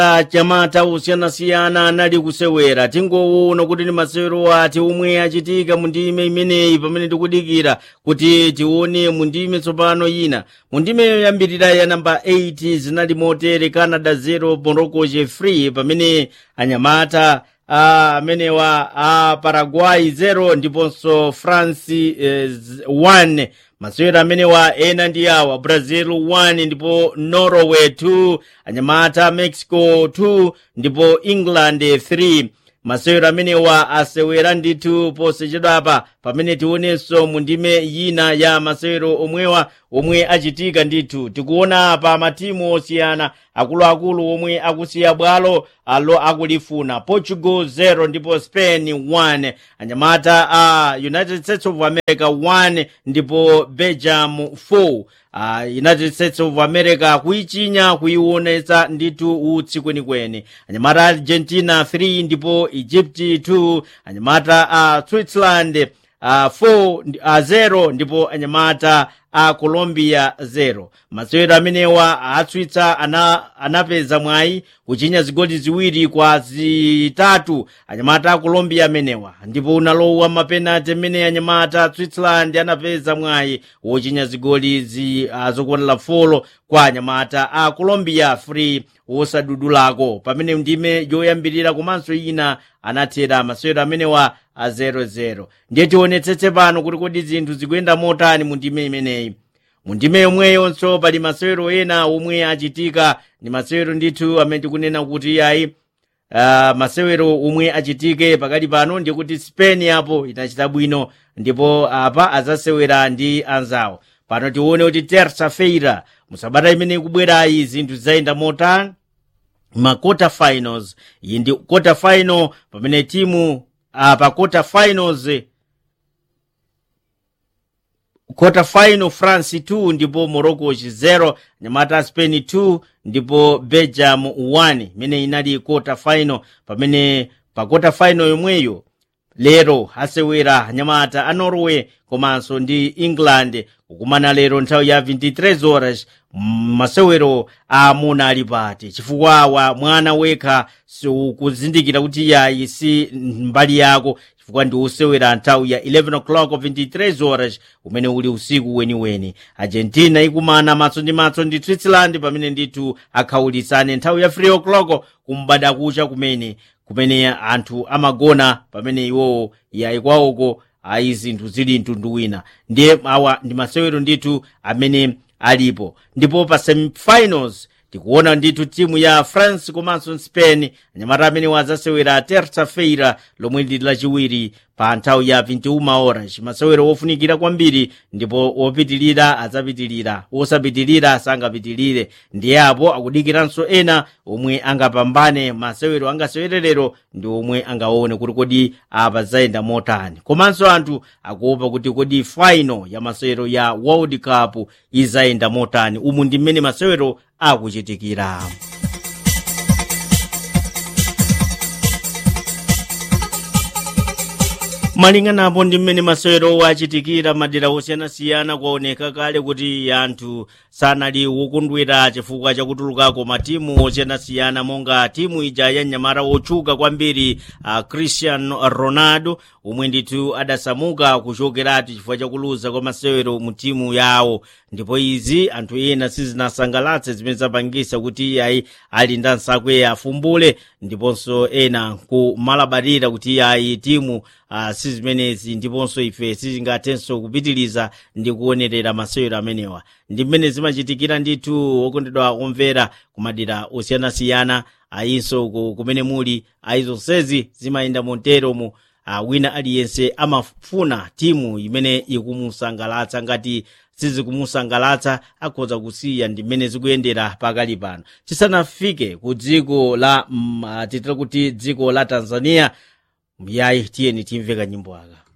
chamata osiyanasiyana anali kusewera tingoona kuti ndi masewero ati omwe achitika mu ndime imeneyi pamene tikudikira kuti tione mu ndime tsopano ina mu ndime yoyambirira ya namba 8 zinali motere canada 0 morocco free pamene anyamata amenewa a paraguay 0 ndiponso france 1 masewero amenewa ena ndi awa brazil 1 ndipo norway 2 anyamata mexico 2 ndipo england 3 masewero amenewa asewera ndithu posachedwapa pamene tionenso mu ndime ina ya masewero omwewa omwe achitika ndithu tikuona apa matimu osiyana akuluakulu omwe akusiya bwalo alo akulifuna portugal 0 ndipo spain 1 anyamata a uh, united states of america 1 ndipo belgium 4 uh, united states of america kuichinya kuionetsa ndithu utsi kwenikweni anyamata argentina 3 ndipo egypt 2 anyamata a uh, switzerland uh, 4 uh, 0 ndipo anyamata a colombia 0 masewero amenewa atswitsa ana, anapeza mwayi kuchinya zigoli ziwiri kwa zitatu anyamata a colombia amenewa ndipo unalowa mapenati amene anyamata a switzerland anapeza mwayi wochinya zigoli zi, uh, zokwanira folo kwa anyamata a colombia free wosadudulako pamene ndime yoyambirira komanso ina anathera masewero amenewa a 00 ndiye tionetsetse pano kuti kodi zinthu zikuyenda motani mu ndime imeneyi mu ndime yomweyonso pali masewero ena omwe achitika ndi masewero ndithu amene tikunena kuti ayi uh, masewero omwe achitike pakati pano ndiye kuti spain apo inachita bwino ndipo apa azasewera ndi anzawo pano tione kuti terça feira musabata imene ikubwerayi zinthu zizayenda motani ma quarter finals iyi ndi quarter final pamene timu uh, pa quarter finals quarter final france 2 ndipo morocco 0 nyamata spain 2 ndipo belgium 1 imene inali quarter final pamene pa quarter final yomweyo lero asewera anyamata a norway komanso ndi england kukumana lero nthawi ya 23 horas masewero aamuna ali pati chifukwa awa mwana wekha ukuzindikira kuti yayi si mbali yako chifukwa ndi usewera nthawi ya 11 o'clock 23 horas umene uli usiku weniweni argentina ikumana matso ndi matso ndi switzerland pamene ndithu akhawulitsane nthawi ya 3 o'clock kumbada kucha kumene kumene anthu amagona pamene iwowo yayi kwawoko ayi zinthu zili mtundu wina ndiye awa ndi masewero ndithu amene alipo ndipo pa semifinals tikuona ndithu timu ya france komanso spain anyamata amene wazasewera terça feira lomwe lili lachiwiri pa nthawi ya 21 horas masewero wofunikira kwambiri ndipo wopitilira adzapitilira wosapitilira sangapitilire ndiye apo akudikiranso ena omwe angapambane masewero angasewererero ndi omwe angaone kuti kodi apa zayenda motani komanso anthu akuopa kuti kodi final ya masewero ya world cup izayenda motani umu ndi mmene masewero akuchitikira malinganapo ndi mmene masewero achitikira madera osiyanasiyana kwaoneka kale kuti anthu sanali wokondwera chifukwa chakutulukako matimu osiyanasiyana monga timu ija ya mnyamata wotchuka kwambiri uh, cristiano ronaldo omwe ndithu adasamuka kuchokeratu chifukwa chakuluza kwa masewero mu timu yawo ndipo izi anthu ena sizinasangalatse zimene zapangisa kuti ayi ali ndi ansakwe afumbule ndiponso ena kumalabarira kuti ayi timu uh, sizimenezi ndiponso ife sizingathenso kupitiliza ndi kuonerera masewero amenewa ndi mmene zimachitikira ndithu okondedwa omvera kumadera osiyanasiyana ayinso kumene muli ayi zonsezi zimayenda monteromo uh, wina aliyense amafuna timu imene ikumusangalatsa ngati sizikumusangalatsa akhoza kusiya ndi mmene zikuyendera pakali pano tisanafike ku dziko la mm, titira kuti dziko la tanzania yayi tiyeni timve kanyimbo aka